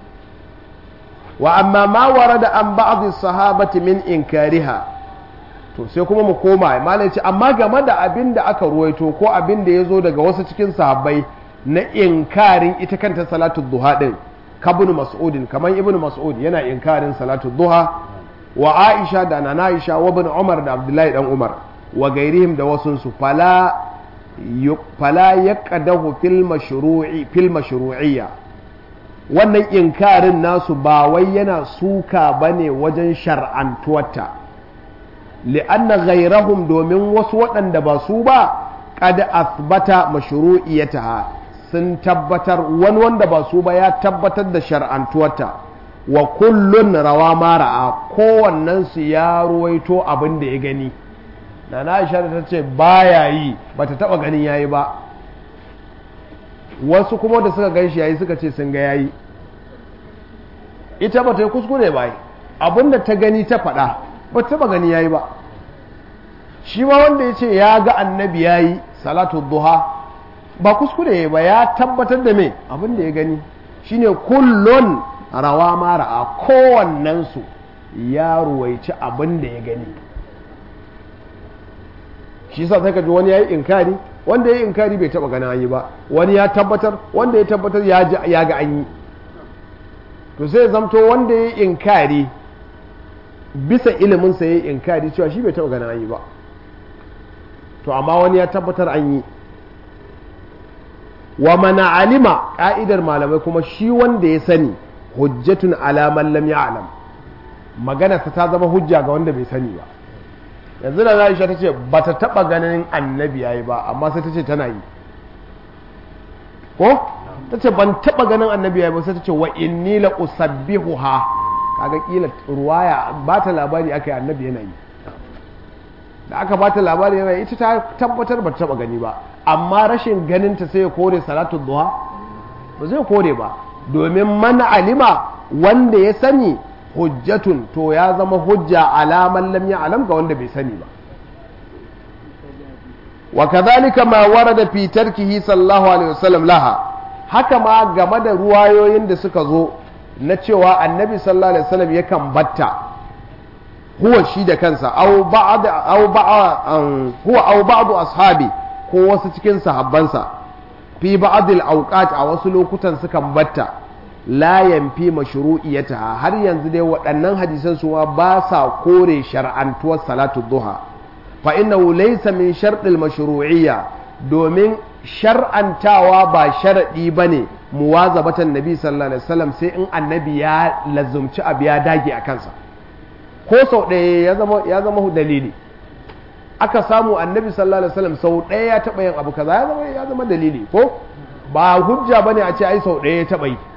wa amma ma warada an ba'dhi sahabati min inkariha to sai kuma mu koma malai ce amma game da abin da aka ruwaito ko abin da yazo daga wasu cikin sahabbai na inkarin ita kanta salatu duha din kabnu mas'udin kaman ibnu mas'ud yana inkarin salatu duha wa aisha da nana aisha wa ibn umar da abdullahi dan umar wa gairihim da wasun su fala fala yaqadahu fil mashru'i fil mashru'iyya wannan inkarin nasu ba wai yana suka bane wajen shar'antuwarta li'anna ghairahum domin wasu waɗanda ba su ba qad asbata mashru'iyataha sun tabbatar wani wanda ba su ba ya tabbatar da shar'antuwarta wa kullun rawa ma ra'a kowannen su ya ruwaito abin da ya gani na na Aisha ta ce baya yi bata taba ganin yayi ba wasu kuma da suka gan shi yayi suka ce sun ga yayi ita ba ta yi kuskure ba abinda ta gani ta faɗa ba ta taba gani yayi ba shi ma wanda ya ce ya ga annabi yayi salatu duha ba kuskure ba ya tabbatar da me abin da ya gani shine kullun rawa ma ra'a kowannen su ya ruwaici abin da ya gani shi yasa sai ka ji wani yayi inkari wanda yayi inkari bai taba ganin an yi ba wani ya tabbatar wanda ya tabbatar ya ya ga an yi to sai zamto wanda yayi inkari bisa ilimin sa yayi inkari cewa shi bai taba ganin an yi ba to amma wani ya tabbatar an yi wa mana alima ka'idar malamai kuma shi wanda ya sani hujjatun ala man lam ya'lam maganarsa ta zama hujja ga wanda bai sani ba yanzu da Aisha ta ce ba ta taɓa ganin annabi yayi ba amma sai ta ce tana yi ko ta ce ban taɓa ganin annabi yayi ba sai ta ce wa inni la usabbihuha kaga kila ruwaya ba ta labari aka yi annabi yana yi da aka ba ta labari yana yi ita ta tabbatar ba ta taɓa gani ba amma rashin ganin ta sai ya kore salatu duha ba zai kore ba domin mana alima wanda ya sani hujjatun to ya zama hujja alaman lam ya'lam ga wanda bai sani ba wa kadhalika ma warada fi tarkihi sallallahu alaihi wasallam laha haka ma game da ruwayoyin da suka zo na cewa annabi sallallahu alaihi wasallam yakan batta huwa shi da kansa aw ba'd aw ba'd huwa aw ba'd ashabi ko wasu cikin sahabbansa fi ba'd al-awqat a wasu lokutan sukan batta la yanfi mashru'iyataha har yanzu dai waɗannan hadisan su ma ba sa kore shar'antuwar salatu duha fa innahu laysa min shartil mashru'iyya domin shar'antawa ba sharadi bane muwazabatan nabi sallallahu alaihi wasallam sai in annabi ya lazumci abu ya dage a kansa ko sau ɗaya ya zama ya zama dalili aka samu annabi sallallahu alaihi wasallam sau ɗaya ya taɓa yin abu kaza ya zama ya zama dalili ko ba hujja bane a ce ai sau ɗaya ya taɓa yi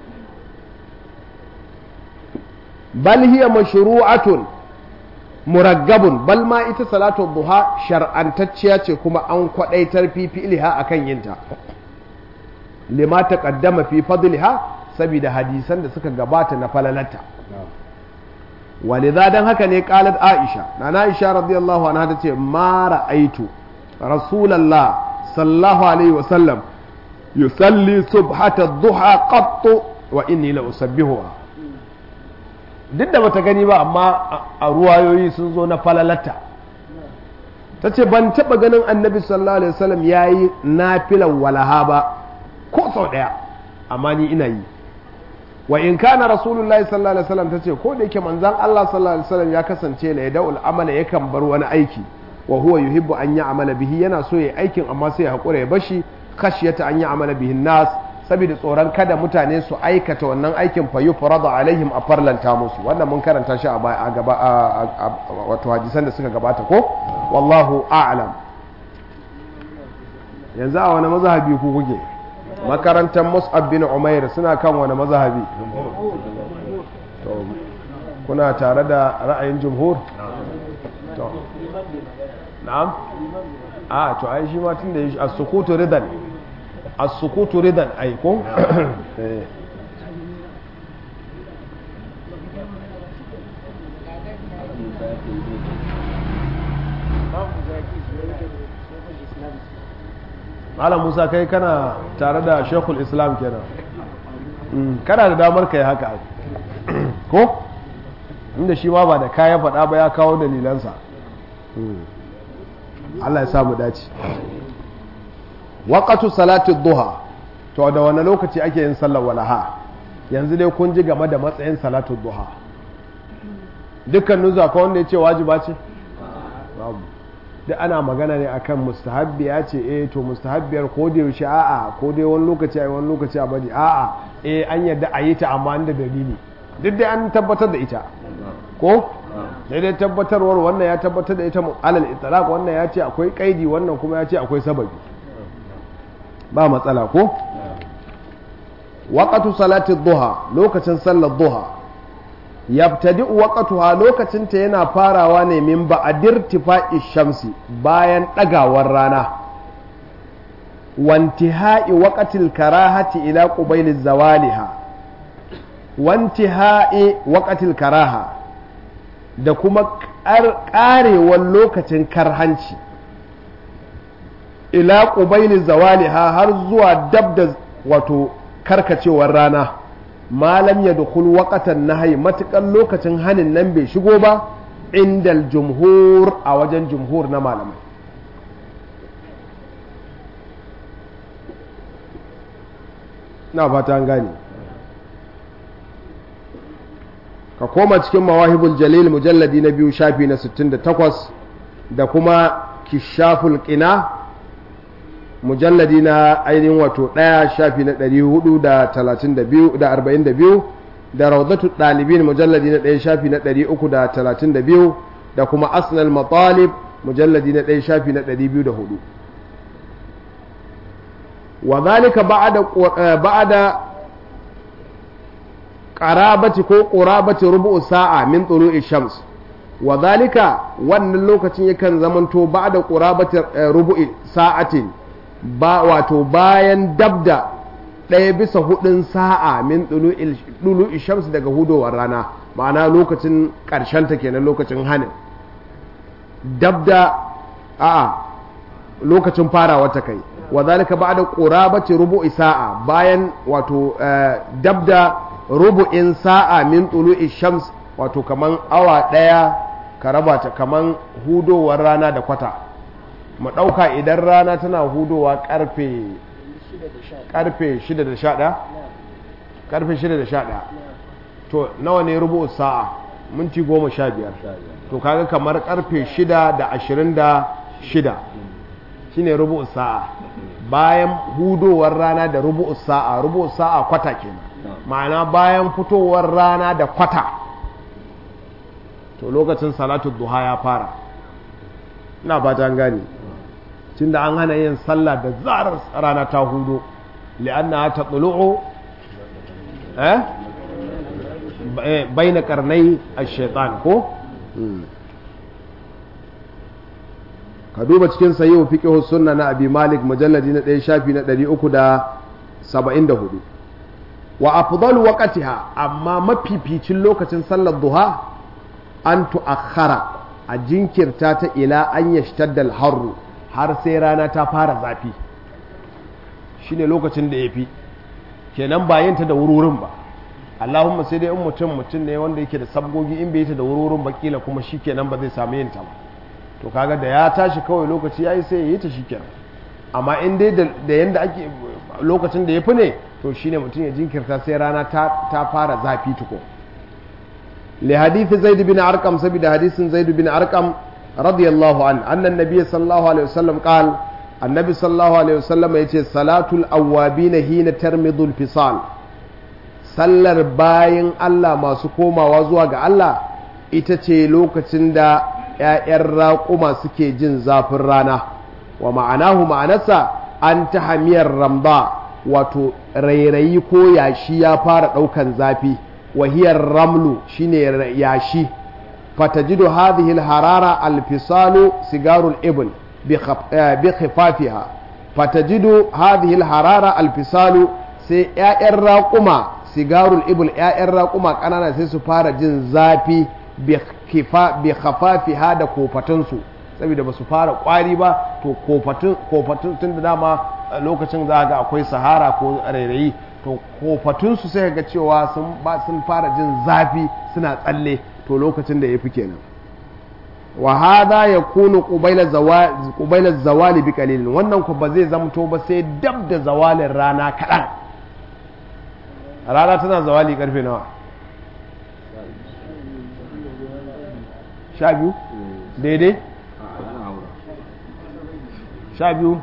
bal hiya mashru'atun muraggabun bal ma ita salatu duha shar'antacciya ce kuma an kwadaitar fi fi'liha akan yinta lima taqaddama fi fadliha saboda hadisan da suka gabata na falalata walidha dan haka ne qalat aisha nana aisha radiyallahu anha tace ma ra'aitu rasulullah sallallahu alaihi wasallam yusalli subhata duha qattu wa inni la usabbihuha duk da bata gani ba amma a ruwayoyi sun zo na falalata ta ce ban taɓa ganin annabi sallallahu alaihi wasallam ya yi nafilan walaha ba ko sau ɗaya amma ni ina yi wa in kana rasulullahi sallallahu alaihi wasallam ta ce ko da yake manzan Allah sallallahu alaihi wasallam ya kasance la yada'ul amala yakan bar wani aiki wa huwa yuhibbu an ya'mala bihi yana so ya aikin amma sai ya hakura ya bashi khashiyata an ya'mala bihi nas saboda tsoron kada mutane su aikata wannan aikin fa yufrada alaihim a farlanta musu wannan mun karanta shi a gaba wato hadisan da suka gabata ko wallahu a'lam yanzu a wani mazhabi ku kuke makarantar mus'ab bin umair suna kan wani mazhabi to kuna tare da ra'ayin jumhur to na'am a to ai shi ma tun da yi as-sukutu ridan as-sukutu ridan ai ko Malam Musa kai kana tare da Sheikhul Islam kenan kana da damar kai haka ko inda shi ma ba da kaya faɗa ba ya kawo dalilansa Allah ya samu dace waƙatu salatu duha to da wani lokaci ake yin sallar walaha yanzu dai kun ji game da matsayin salatu duha dukkan nuzu akwai wanda ya ce wajiba ce babu duk ana magana ne akan mustahabbi ya ce eh to mustahabbiyar ko da yaushe a'a ko dai wani lokaci a wani lokaci a bari a'a eh an yadda a yi ta amma da dalili duk dai an tabbatar da ita ko daidai tabbatarwar wannan ya tabbatar da ita alal itlaq wannan ya ce akwai kaidi wannan kuma ya ce akwai sababi ba matsala ko waqatu salati duha lokacin sallar duha yabtadi'u waqtuha lokacin ta yana farawa ne min ba'dir tifa'i shamsi bayan dagawar rana wantihai waqtil karahati ila qubayl zawaliha wantihai waqtil karaha da kuma karewar lokacin karhanci ila qubayl zawaliha har zuwa dab da wato karkacewar rana malam ya dukul waƙatan nahayi matuƙar lokacin hanin nan bai shigo ba indal jumhur a wajen jumhur na malamai na fata an gane ka koma cikin mawahibul jalil mujalladi na biyu shafi na 68 da kuma kishaful qina mujalladi na ainihin wato ɗaya shafi na ɗari hudu da talatin da biyu da arba'in da biyu da rawdatu ɗalibin mujalladi na ɗaya shafi na ɗari uku da talatin da biyu da kuma asnal matalib mujalladi na ɗaya shafi na ɗari biyu da hudu wa zalika ba'ada qarabati ko qurabati rubu'u sa'a min tulu'i shams wa zalika wannan lokacin yakan zamanto ba'da qurabati rubu'i sa'atin ba wato bayan dabda ɗaya bisa hudun sa'a min ɗulu shams daga hudowar rana ma'ana lokacin ta kenan lokacin hanin dabda a'a lokacin farawa ta kai wa zalika ba'da qurabati rubu'i sa'a bayan wato dabda rubu'in sa'a min ɗulu shams wato kaman awa ɗaya ka raba ta kaman hudowar rana da kwata mu ɗauka idan rana tana hudowa ƙarfe ƙarfe 6 da 11 karfe shida da sha ɗaya to nawa ne rubu sa'a minti goma sha biyar to kaga kamar karfe shida da ashirin da shida shine rubu sa'a bayan hudowar rana da rubu sa'a rubu sa'a kwata kenan ma'ana bayan fitowar rana da kwata to lokacin salatu duha ya fara ina ba ta gani tunda an hana yin sallah da zarar rana ta hudo li'anna ta tsulu'u eh baina karnai ash-shaytan ko ka duba cikin sahihu fiqh sunna na abi malik mujalladi na 1 shafi na 374 wa afdalu waqtiha amma mafificin lokacin sallar duha an tu'akhkhara a jinkirta ta ila an yashtadda al-harru har sai rana ta fara zafi shine lokacin da yafi kenan ba yin ta da wururin ba Allahumma sai dai in mutum mutum ne wanda yake da sabgogi in bai yi ta da wururin ba kila kuma shikenan ba zai samu yin ta ba to kaga da ya tashi kawai lokaci yayi sai ya yi ta shikenan amma in dai da yanda ake lokacin da yafi ne to shine mutum ya jinkirta sai rana ta ta fara zafi tuko li hadisi zaid bin arqam saboda hadisin zaid bin arqam radiyallahu an anna nabiy sallallahu alaihi wasallam qala annabi sallallahu alaihi wasallam yace salatul awwabin hina tarmidul fisal sallar bayin Allah masu komawa zuwa ga Allah ita ce lokacin da ‘ya'yan raƙuma suke jin zafin rana wa ma'anahu ma'anarsa an ta hamiyar ramba wato rairayi ko yashi ya fara ɗaukan zafi wahiyar ramlu shine yashi fatajidu hadhihi harara alfisalu sigarul ibn bi khifafiha fatajidu hadhihi harara alfisalu sai ‘ya'yan raƙuma sigarul ibn ‘ya'yan raƙuma ƙanana sai su fara jin zafi bi khafafiha da kofatunsu saboda ba su fara kwari ba to kofatun tun da dama lokacin za ga akwai sahara ko rairayi to kofatunsu sai ga cewa sun fara jin zafi suna tsalle to lokacin da ya fi kenan wa hada ya kunu ƙubailar zawali bi kalilin wannan ku ba zai zamto ba sai dab da zawalin rana kaɗan rana tana zawali karfe nawa sha biyu daidai sha biyu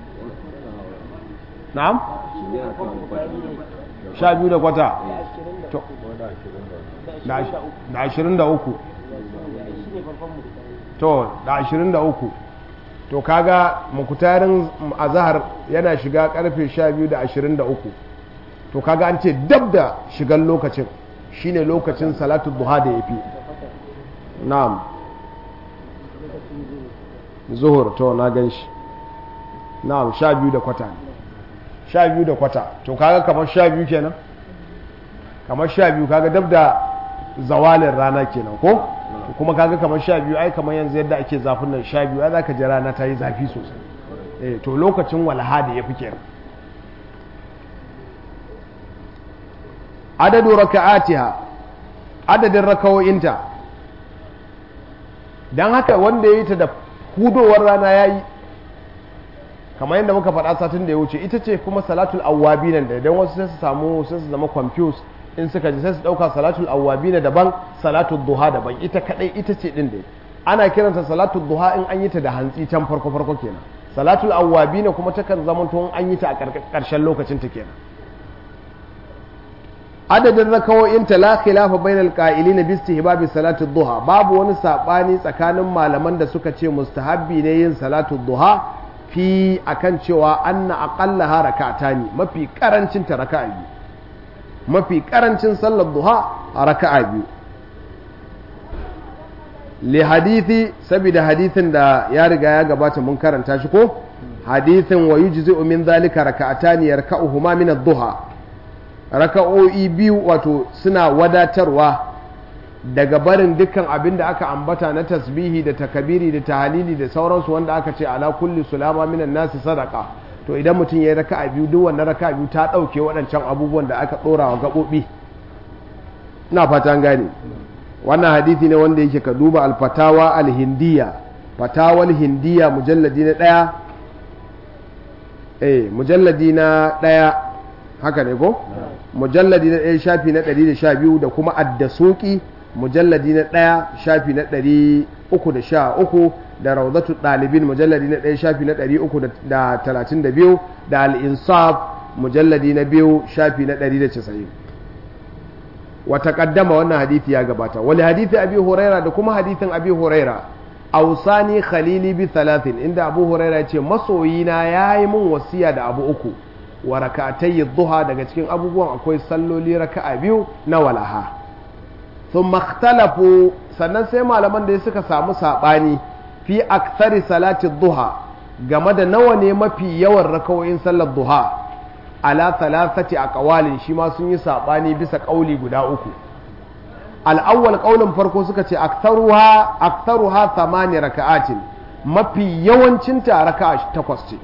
na'am sha biyu da kwata da ashirin da uku to da ashirin da uku to kaga mukutarin azahar yana shiga karfe sha biyu da ashirin da uku to kaga an ce dab da shigan lokacin shine lokacin salatu duha da ya fi na'am zuhur to na gan shi na'am sha biyu da kwata sha biyu da kwata to kaga kamar sha biyu kenan kamar sha biyu kaga dab da zawalin rana kenan ko kuma kaga kamar sha biyu ai kamar yanzu yadda ake zafin nan sha biyu ai za ka ji rana ta yi zafi sosai eh to lokacin walha da ya fi kenan adadu raka'atiha adadin rakawoyinta don haka wanda ya yi ta da hudowar rana ya yi kamar yadda muka faɗa satin da ya wuce ita ce kuma salatul awwabi nan da idan wasu sai su samu sai su zama confused in suka ji sai su ɗauka salatul awwabi na daban salatul duha daban ita kaɗai ita ce ɗin dai ana kiranta salatul duha in an yi ta da hantsi can farko farko kenan salatul awwabi na kuma takan zama to an yi ta a ƙarshen lokacin ta kenan adadin rakawoyin ta la khilafa bainal qa'ilin bi istihbab salatu duha babu wani sabani tsakanin malaman da suka ce mustahabbi ne yin salatu duha fi akan cewa anna aqallaha rak'atani mafi karancin ta raka'a biyu mafi karancin sallar duha a raka'a biyu li hadithi saboda hadithin da ya riga ya gabata mun karanta shi ko hadithin wa yujzi'u min dhalika raka'atani yarka'uhuma min ad-duha raka'o'i biyu wato suna wadatarwa daga barin dukkan abin da aka ambata na tasbihi da takabiri da tahalili da sauransu wanda aka ce ala kulli sulama minan nasi sadaka to idan mutum ya yi raka'a biyu duk wannan raka'a biyu ta ɗauke waɗancan abubuwan da aka ɗora wa gaɓoɓi ina fatan gane wannan hadithi ne wanda yake ka duba alfatawa alhindiya fatawal hindiya mujalladi na ɗaya eh mujalladi na ɗaya haka ne ko mujalladi na ɗaya shafi na ɗari da sha biyu da kuma addasuki mujalladi na ɗaya shafi na ɗari uku da sha uku da rawdatu ɗalibin mujalladi na ɗaya shafi na ɗari uku da talatin da biyu da al'insaf mujalladi na biyu shafi na ɗari da casa'in wata ƙaddama wannan hadithi ya gabata wani hadithi abi huraira da kuma hadithin abi huraira ausani khalili bi talatin inda abu huraira ya ce masoyina ya yi min wasiya da abu uku wa raka'atayyi duha daga cikin abubuwan akwai salloli raka'a biyu na walaha sun makhtalafu sannan sai malaman da suka samu saɓani fi aksari salati duha game da nawa ne mafi yawan rakawoyin sallar duha ala thalathati a ƙawalin shi ma sun yi saɓani bisa ƙauli guda uku al'awwal ƙaulin farko suka ce aktaruha aktaruha thamani raka'atin mafi yawancinta raka'a takwas ce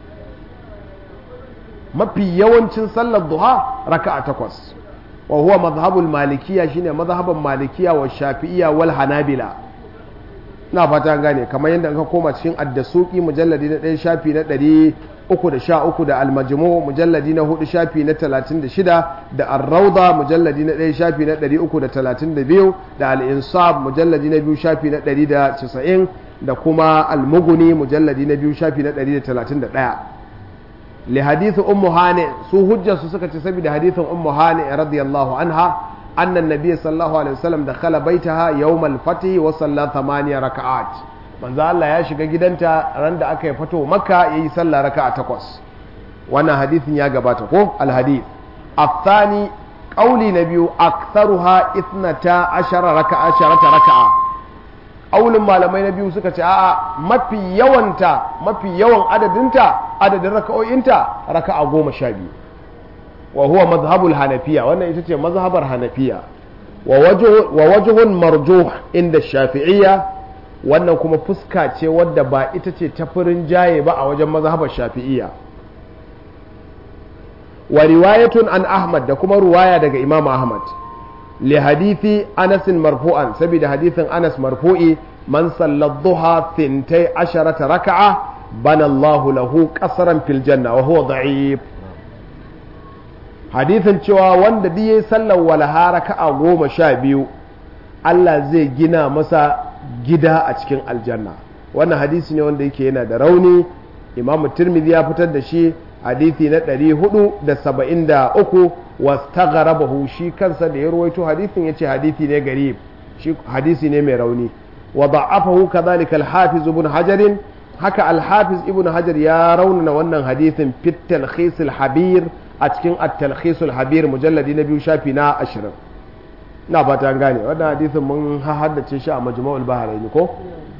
mafi yawancin sallar duha raka'a takwas wa huwa mazhabul malikiya shine mazhaban malikiya wa shafi'iyya wal hanabila na fata gane kamar yadda ka koma cikin addasuki mujalladi na ɗaya shafi na ɗari uku da sha uku da almajmu mujalladi na hudu shafi na talatin da shida da arrauda mujalladi na ɗaya shafi na ɗari uku da talatin da biyu da al'insab mujalladi na biyu shafi na ɗari da casa'in da kuma almuguni mujalladi na biyu shafi na ɗari da talatin da ɗaya li hadithu ummu hani su hujjarsu suka ce saboda hadithin ummu hani radiyallahu anha anna nabiyyi sallallahu alaihi wasallam dakhala baitaha yawm al-fath wa salla thamaniya raka'at manzo Allah ya shiga gidanta ran da aka yi fato makka yayi sallah raka'a takwas wannan hadithin ya gabata ko al-hadith الثاني قولي نبي أكثرها إثنتا عشر ركعة عشرة ركعة aulin malamai na biyu suka ce a'a mafi yawanta mafi yawan adadinta adadin raka'o'inta raka'a goma sha biyu wa huwa mazhabul hanafiya wannan ita ce mazhabar hanafiya wa wajhun marjuh inda shafi'iyya wannan kuma fuska ce wadda ba ita ce ta furin jaye ba a wajen mazhabar shafi'iyya wa riwayatun an ahmad da kuma ruwaya daga imam ahmad لحديث أنس مرفوعا سبيل حديث أنس مرفوعي من صلى الضحى ثنتي عشرة ركعة بنى الله له قصرا في الجنة وهو ضعيف حديث cewa wanda duk sallar walaha raka'a goma sha biyu Allah zai gina masa gida a cikin aljanna wannan hadisi ne wanda yake yana da rauni Imam Tirmidhi ya fitar da shi hadisi na 473 wastagharabahu shi kansa da ya ruwaito hadisin yace hadisi ne garib shi hadisi ne mai rauni wa da'afahu kadhalika al-hafiz ibn hajar haka al-hafiz ibn hajar ya raunana wannan hadisin fit talkhis al-habir a cikin at-talkhis al-habir mujalladi na biyu shafi na 20 na fata gane wannan hadisin mun haddace shi a majmu'ul bahrain ko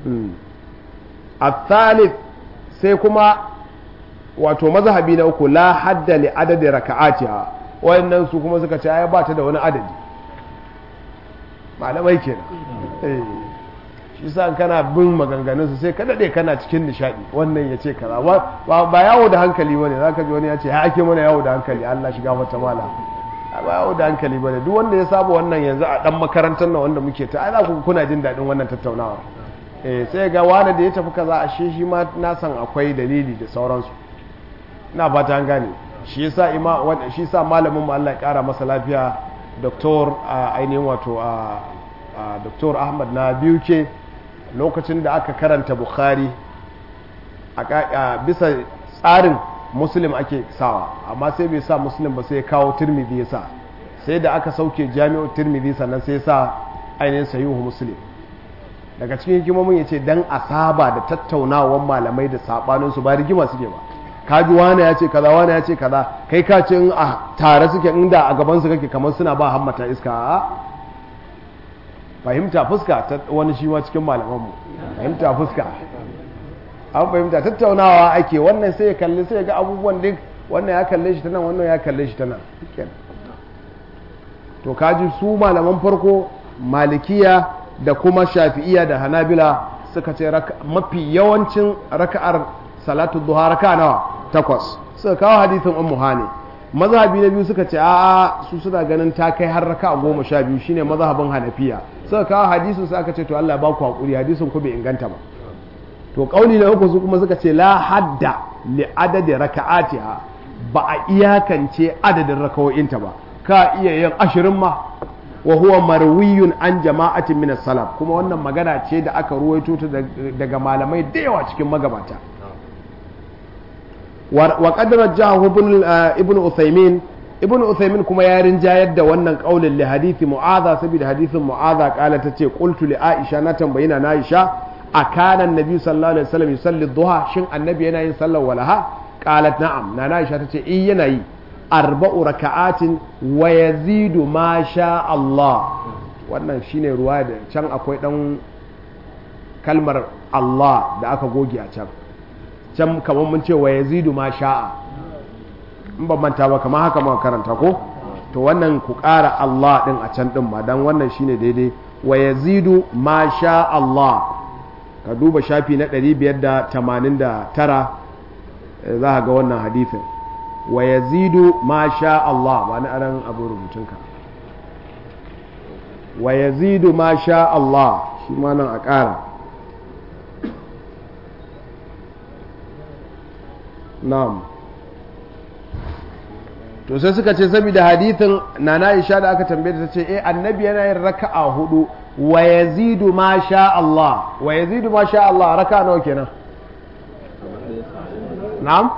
الثالث sai kuma wato mazhabi na uku la hadda li adadi raka'atiha wayannan su kuma suka ce ai ba ta da wani adadi malamai kenan eh shi sa kana bin maganganun su sai ka dade kana cikin nishadi wannan ya ce kaza ba yawo da hankali bane zaka ji wani ya ce ya ake mana yawo da hankali Allah shiga mata mala ba yawo da hankali bane duk wanda ya saba wannan yanzu a dan makarantar nan wanda muke ta ai za ku kuna jin dadin wannan tattaunawa eh sai ga wani da ya tafi kaza ashe shi ma na san akwai dalili da sauransu ina fata an gane shi yasa ima wanda shi yasa malamin mu Allah ya kara masa lafiya doktor ainihin wato a doktor Ahmad na biyu ke lokacin da aka karanta Bukhari a bisa tsarin muslim ake sawa amma sai bai sa muslim ba sai ya kawo tirmidhi ya sa sai da aka sauke jami'u tirmidhi sannan sai ya sa ainihin sahihu muslim daga cikin hikimomin ya ce dan a saba da tattaunawar malamai da sabaninsu ba rigima suke ba kaji wane ya ce kaza wane ya ce kaza kai ka ce in a tare suke inda a gaban su kake kamar suna ba hammata iska a fahimta fuska ta wani shi ma cikin malamanmu fahimta fuska an fahimta tattaunawa ake wannan sai ya kalli sai ya ga abubuwan duk wannan ya kalle shi ta nan wannan ya kalle shi ta nan to kaji su malaman farko malikiya da kuma shafi'iya da hanabila suka ce mafi yawancin raka'ar salatu duha raka nawa takwas suka kawo hadithin ummu hani mazhabi na biyu suka ce a'a su suna ganin ta kai har raka goma sha biyu shine mazhabin hanafiya suka kawo hadisin su aka ce to Allah ba ku hakuri hadisin ku bai inganta ba to kauli na uku su kuma suka ce la hadda li adadi raka'atiha ba a iyakance adadin rakawoyinta ba ka iya yin ashirin ma wa huwa marwiyun an jama'atin min salaf kuma wannan magana ce da aka ruwaito ta daga malamai da yawa cikin magabata wa qad rajjahu ibn ibn Uthaymin ibn Uthaymin kuma ya rinjayar da wannan kaulin li hadisi Mu'adha saboda hadisin Mu'adha kala tace qultu li Aisha na tambayina na Aisha akana annabi sallallahu alaihi wasallam yusalli duha shin annabi yana yin sallar walaha qalat na'am na Aisha tace eh yana yi arba'u raka'atin wa yazidu ma sha Allah wannan shine ruwa da can akwai dan kalmar Allah da aka goge a can can kamar mun ce wa yazidu ma sha'a in ban manta ba kamar haka muka karanta ko to wannan ku ƙara Allah din a can din ma dan wannan shine daidai wa yazidu ma sha Allah ka duba shafi na 589 za ka ga wannan hadithin wa yazidu ma sha Allah ba ni aran abu rubutunka wa yazidu ma sha Allah shi ma nan a ƙara na'am to sai suka ce saboda hadithin nana Aisha da aka tambaye ta ce eh annabi yana yin raka'a hudu wa yazidu ma sha Allah wa yazidu ma sha Allah raka'a nawa kenan na'am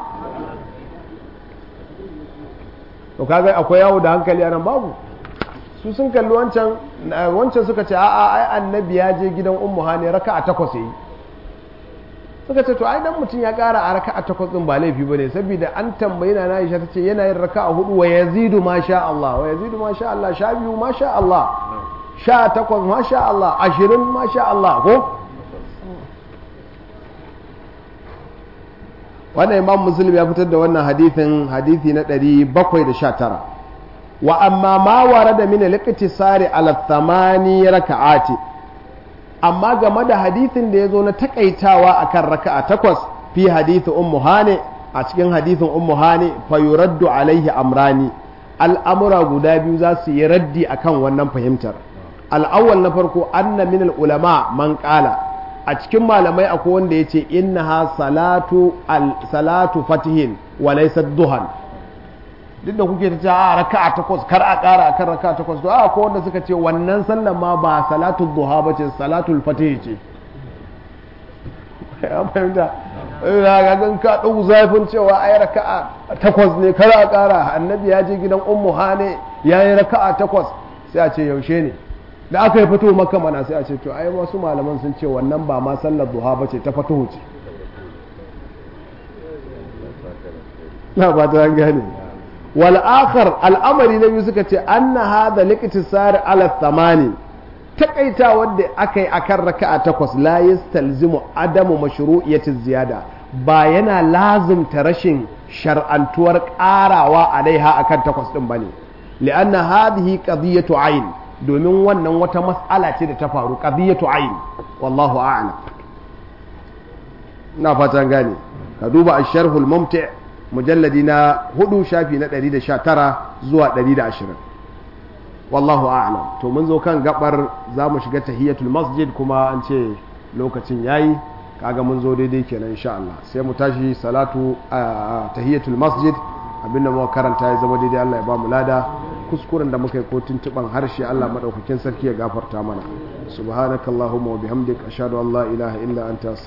to kaga akwai yawo da hankali anan babu su sun kalli wancan wancan suka ce a'a ai annabi ya je gidan ummu hani raka'a takwas yayi suka ce to ai dan mutum ya kara a raka'a takwas din ba laifi bane saboda an tambayi na Aisha tace yana yin raka'a hudu wa yazidu ma sha Allah wa yazidu ma sha Allah sha biyu ma sha Allah sha takwas ma sha Allah ashirin ma sha Allah ko wannan imam muslim ya fitar da wannan hadithin hadithi na 719 wa amma ma warada min al-iqtisari ala thamani raka'ati amma game da hadithin da yazo na takaitawa akan raka'a takwas fi hadithi ummu hane a cikin hadithin ummu hane fa yuraddu alaihi amrani al'amura guda biyu za su yi raddi akan wannan fahimtar al'awwal na farko anna min al-ulama man qala a cikin malamai akwai wanda ya ce innaha salatu salatu fatihin wa laysa duhan duk da kuke ta ce a raka'a takwas kar a ƙara akan raka'a takwas to a akwai wanda suka ce wannan sallan ma ba salatu duha ba ce salatul fatih ce ya fahimta ga gan ka ɗau zafin cewa ai raka'a takwas ne kar a ƙara annabi ya je gidan ummu hane ya yi raka'a takwas sai a ce yaushe ne da aka yi fito maka mana sai a ce to ai wasu malaman sun ce wannan ba ma sallar duha ba ce ta fatuhu ce na ba ta gane wal akhar al'amari na biyu suka ce anna hadha liqtisar ala thamani takaita wanda aka yi akan raka'a takwas la yastalzimu adamu mashru'iyati ziyada ba yana lazimta rashin shar'antuwar karawa alaiha akan takwas din bane li'anna hadhihi qadiyatu ayn domin wannan wata mas'ala ce da ta faru qadiyatu ayn wallahu a'lam ina fatan gane ka duba ash-sharh al-mumti' mujalladi na hudu shafi na 119 zuwa 120 wallahu a'lam to mun zo kan gabar zamu shiga tahiyatul masjid kuma an ce lokacin yayi kaga mun zo daidai kenan insha Allah sai mu tashi salatu tahiyatul masjid abinda muka karanta ya zama daidai Allah ya ba mu lada kuskuren da muka yi ko tuntuban harshe Allah madaukakin sarki ya gafarta mana subhanakallahumma wa bihamdika ashhadu an la ilaha illa anta